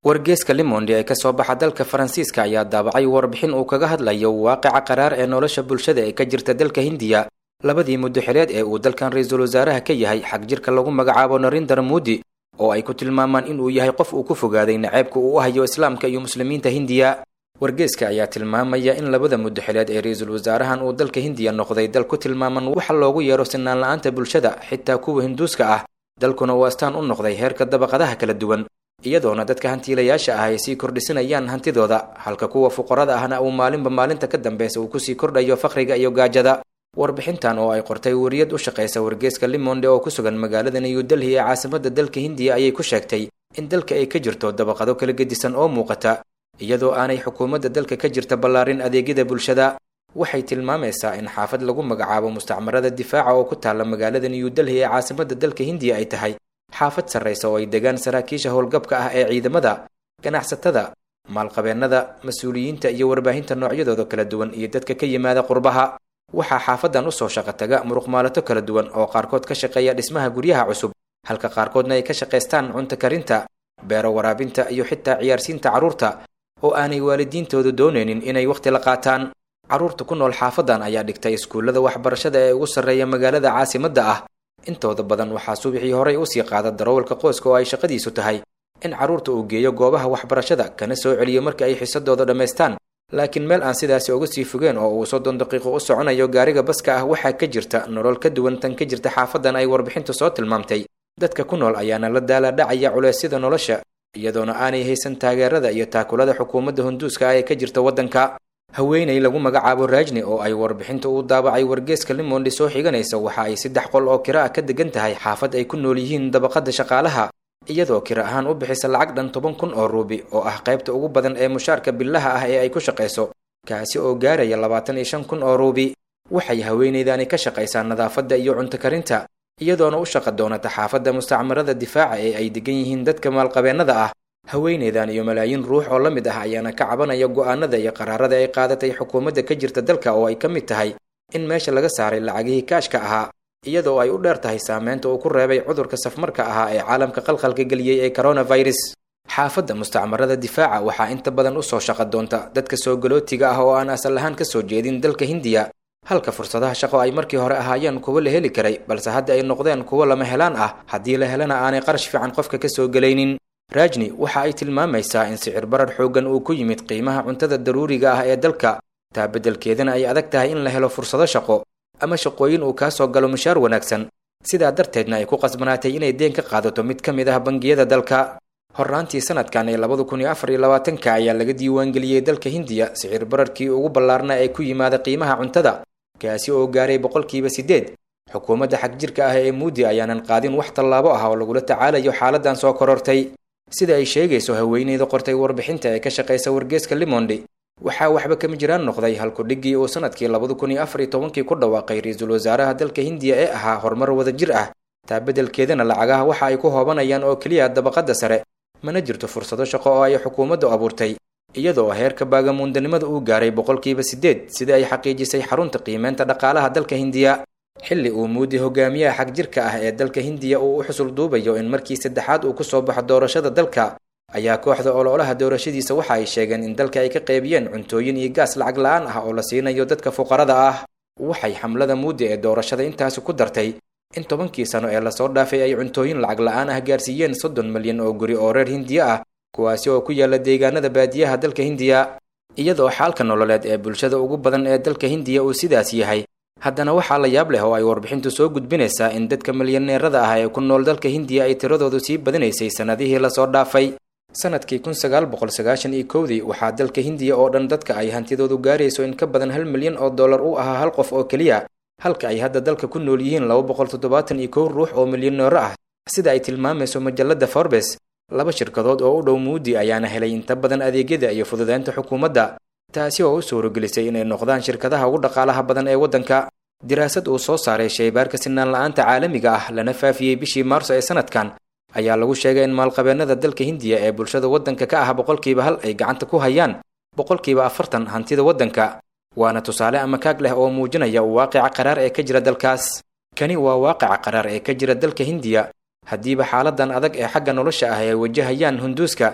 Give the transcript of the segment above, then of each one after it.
wargeeska limondi ee kasoo baxa dalka faransiiska ayaa daabacay warbixin uu kaga hadlayo waaqica qaraar ee nolosha bulshada ee ka jirta dalka hindiya labadii muddo xileed ee uu dalkan ra-iisul wasaaraha ka yahay xag jirka lagu magacaabo narindar moodi oo ay ku tilmaamaan inuu yahay qof uu ku fogaaday naceebka uu u hayo islaamka iyo muslimiinta hindiya wargeeska ayaa tilmaamaya in labada muddo xileed ee ra-iisul wasaarahan uu dalka hindiya noqday dal ku tilmaaman waxa loogu yeero sinaan la-aanta bulshada xitaa kuwa hinduuska ah dalkuna uu astaan u noqday heerka dabaqadaha kala duwan iyadoona dadka hantiilayaasha ah ay sii kordhisanayaan hantidooda halka kuwa fuqarada ahna uu maalinba maalinta ka dambeysa uu kusii kordhayo faqriga iyo gaajada warbixintan oo ay qortay wariyad u shaqaysa wargeeska limonde oo ku sugan magaalada new delhi ee caasimada dalka hindiya ayay ku sheegtay in dalka ay ka jirto dabaqado kala gedisan oo muuqata iyadoo aanay xukuumadda dalka ka jirta ballaarin adeegyada bulshada waxay tilmaamaysaa in xaafad lagu magacaabo mustacmarada difaaca oo ku taalla magaalada new delhi ee caasimada dalka hindiya ay tahay xaafad sarraysa oo ay degaan saraakiisha howlgabka ah ee ciidamada ganacsatada maalqabeennada mas-uuliyiinta iyo warbaahinta noocyadooda kala duwan iyo dadka ka yimaada qurbaha waxaa xaafadan usoo shaqo taga muruqmaalato kala duwan oo qaarkood ka shaqeeya dhismaha guryaha cusub halka qaarkoodna ay ka shaqaystaan cunto karinta beero waraabinta iyo xitaa ciyaarsiinta carruurta oo aanay waalidiintoodu doonaynin inay wakhti la qaataan carruurta ku nool xaafadan ayaa dhigtay iskuullada waxbarashada ee ugu sarreeya magaalada caasimadda ah intooda badan waxaa subaxii horay usii qaada darawalka qoyska oo ay shaqadiisu tahay in carruurta uu geeyo goobaha waxbarashada kana soo celiyo marka ay xisadooda dhammaystaan laakiin meel aan sidaasi uga sii fogeen oo uu soddon daqiiqo u soconayo gaariga baska ah waxaa ka jirta nolol ka duwan tan ka jirta xaafadan ay warbixintu soo tilmaamtay dadka ku nool ayaana la daala dhacaya culeysyada nolosha iyadoona aanay haysan taageerada iyo taakulada xukuumadda hunduuska ah ee ka jirta waddanka haweenay lagu magacaabo raajni oo ay warbixinta uu daabacay wargeeska limondi soo xiganaysa waxa ay saddex qol oo kira ah ka degan tahay xaafad ay ku nool yihiin dabaqada shaqaalaha iyadoo kira ahaan u bixisa lacag dhan toban kun oo ruubi oo ah qaybta ugu badan ee mushaarka billaha ah ee ay ku shaqayso kaasi oo gaaraya labaatan iyo shan kun oo ruubi waxay haweenaydani ka shaqaysaa nadaafadda iyo cunto karinta iyadoona u shaqa doonata xaafadda mustacmarada difaaca ee ay degan yihiin dadka maalqabeennada ah haweenaydan iyo malaayiin ruux oo la mid ah ayaana ka cabanaya go'aanada iyo qaraarada ay qaadatay xukuumadda ka jirta dalka oo ay ka mid tahay in meesha laga saaray lacagihii kaashka ahaa iyadoo ay u dheer tahay saameynta uu ku reebay cudurka safmarka ahaa ee caalamka qalqalka geliyey ee coronavirus xaafadda mustacmarada difaaca waxaa inta badan usoo shaqa doonta dadka soo galootiga ah oo aan asal ahaan kasoo jeedin dalka hindiya halka fursadaha shaqo ay markii hore ahaayeen kuwo la heli karay balse hadda ay noqdeen kuwo lama helaan ah haddii la helana aanay qarash fiican qofka kasoo gelaynin raajni waxa ay tilmaamaysaa in sicir barar xooggan uu ku yimid qiimaha cuntada daruuriga ah ee dalka taa beddelkeedana ay adag tahay in la helo fursado shaqo ama shaqooyin uu kaa soo galo mushaar wanaagsan sidaa darteedna ay ku qasbanaatay inay deen ka qaadato mid ka mid ah bangiyada dalka horraantii sanadkan ee labada kun iyo afar iyo labaatanka ayaa laga diiwaangeliyey dalka hindiya sicir bararkii ugu ballaarna ee ku yimaada qiimaha cuntada kaasi oo gaaray boqolkiiba siddeed xukuumadda xag jirka ah ee muudi ayaanan qaadin wax tallaabo ah oo lagula tacaalayo xaaladan soo korortay sida ay sheegayso haweeneyda qortay warbixinta ee ka shaqaysa wargeeska limondi waxaa waxba kama jiraan noqday halkudhiggii uu sanadkii labada kun iyo afar iyo tobankii ku dhawaaqay ra-iisul wasaaraha dalka hindiya ee ahaa horumar wadajir ah taa beddelkeedana lacagaha waxa ay ku hoobanayaan oo keliya dabaqadda sare mana jirto fursado shaqo oo ay xukuumaddu abuurtay iyadoo heerka baagamuundanimada uu gaaray boqolkiiba siddeed sida ay xaqiijisay xarunta qiimeynta dhaqaalaha dalka hindiya xilli uu muudi hogaamiyaha xag jirka ah ee dalka hindiya uu u xusul duubayo in markii saddexaad uu kusoo baxo doorashada dalka ayaa kooxda ololaha doorashadiisa waxa ay sheegeen in dalka ay ka qaybiyeen cuntooyin iyo gaas lacag la-aan ah oo la siinayo dadka fuqarada ah waxay xamlada muudi ee doorashada intaasi ku dartay in tobankii sano ee lasoo dhaafay ay cuntooyin lacag la-aan ah gaarsiiyeen soddon milyan oo guri oo reer hindiya ah kuwaasi oo ku yaala deegaanada baadiyaha dalka hindiya iyadoo xaalka nololeed ee bulshada ugu badan ee dalka hindiya uu sidaas yahay haddana waxaa la yaab leh oo ay warbixintu soo gudbinaysaa in dadka milyaneerada ah ee ku nool dalka hindiya ay tiradoodu sii badinaysay sannadihii lasoo dhaafay sanadkii kun sagaal boqol sagaashan iyo kowdii waxaa dalka hindiya oo dhan dadka ay hantidoodu gaarayso in ka badan hal milyan oo dollar u ahaa hal qof oo keliya halka ay hadda dalka ku nool yihiin laba boqol toddobaatan iyo kow ruux oo milyaneero ah sida ay tilmaamayso majalada forbes laba shirkadood oo u dhow muudi ayaana helay inta badan adeegyada iyo fududeynta xukuumadda taasi oo u suurogelisay inay noqdaan shirkadaha ugu dhaqaalaha badan ee waddanka diraasad uu soo saaray shaybaarka sinaan la-aanta caalamiga ah lana faafiyey bishii maarso ee sanadkan ayaa lagu sheegay in maalqabeennada dalka hindiya ee bulshada waddanka ka ah boqolkiiba hal ay gacanta ku hayaan boqolkiiba afartan hantida waddanka waana tusaale ama kaag leh oo muujinaya waaqica qaraar ee ka jira dalkaas kani waa waaqica qaraar ee ka jira dalka hindiya haddiiba xaaladan adag ee xagga nolosha ah ay wajahayaan hunduuska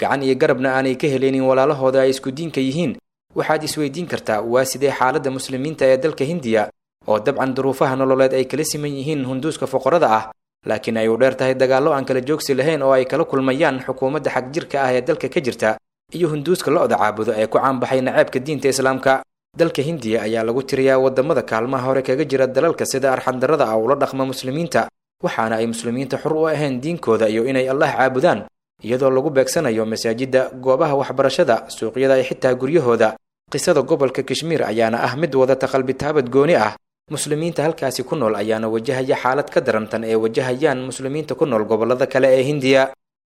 gacan iyo garabna aanay ka helaynin walaalahooda ay isku diinka yihiin waxaad isweydiin kartaa waa sidee xaaladda muslimiinta ee dalka hindiya oo dabcan duruufaha nololeed ay kala siman yihiin hunduuska foqorada ah laakiin ay u dheer tahay dagaallo aan kala joogsi lahayn oo ay kala kulmayaan xukuumadda xagjirka ah ee dalka ka jirta iyo hunduuska lo-da caabudo ee ku caanbaxay naceebka diinta islaamka dalka hindiya ayaa lagu tiriyaa wadamada kaalmaha hore kaga jira dalalka sida arxandarrada ah ula dhaqma muslimiinta waxaana ay muslimiinta xur u ahayn diinkooda iyo inay allah caabudaan iyadoo lagu beegsanayo masaajidda goobaha waxbarashada suuqyada iyo xitaa guryahooda qisada gobolka kashmiir ayaana ah mid wadata qalbitaabad gooni ah muslimiinta halkaasi ku nool ayaana wajahaya xaalad ka darantan ee wajahayaan muslimiinta ku nool gobollada kale ee hindiya